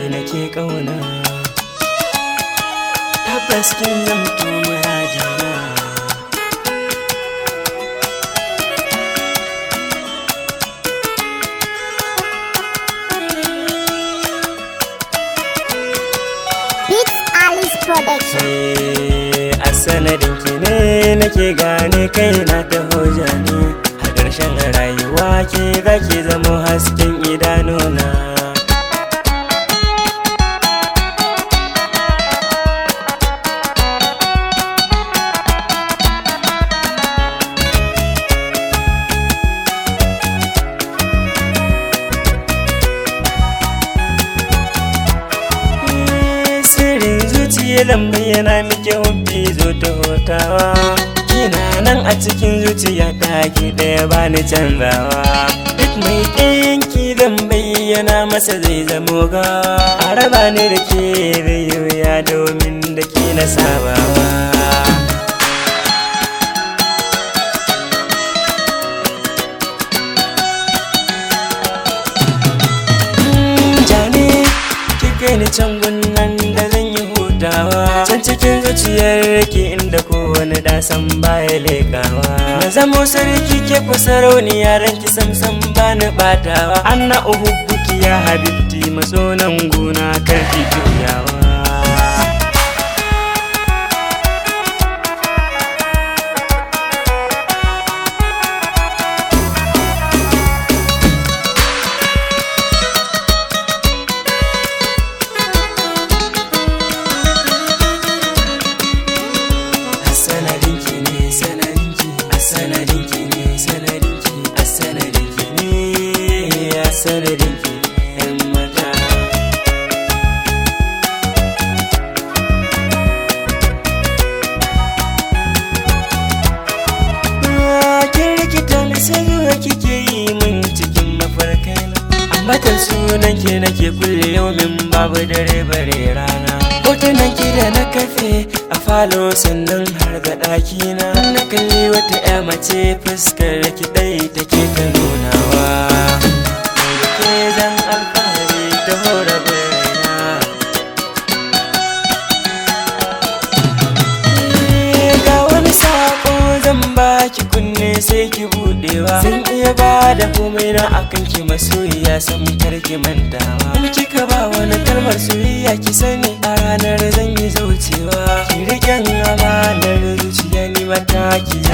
nake kauna tabbas kin zamto muradina Beats Alice Production. a sanadin ki ne nake gane kaina da hoja ne a ƙarshen rayuwa ke zaki zama hasken idanuna sirrin zuciya lambar yana miki hubbi zo ta hotawa kina nan a cikin zuciya ta ki daya bani canzawa duk mai ɗayanki zan bayyana masa zai zamo gawa a raba ni da ke zai yi wuya domin da ke na sabawa jani ki kai ni can gunnan da zan yi hutawa can cikin zuciyar ki inda kowane dasan baya lekawa na zamo sarki ke ku sarauniya ran ki samsam bani batawa anna uhubbuki ya habibti matsonan gona karki juyawa a sanadinki ne sanadinki a sanadinki ne sanadinki a sanadinki ne a sanadinki yan mata kin rikita ni sai zuwa kike yi min cikin mafarkaina ambatan sunan ke nake kulle yau min babu dare bare rana hotunan ki da na kafe a falo sannan har da ɗakina na kalli wata ya mace fuskar ki ɗai take ta nunawa mai da ke zan alfahari ta hora raina ga wani sako zan baki kunne sai ki budewa zan iya ba da komai na akan ki masoyiya san karki mantawa in kika ba wani kalmar soyayya ki sani a ranar zan yi zaucewa ki riƙen amanar zuciya ni mata ki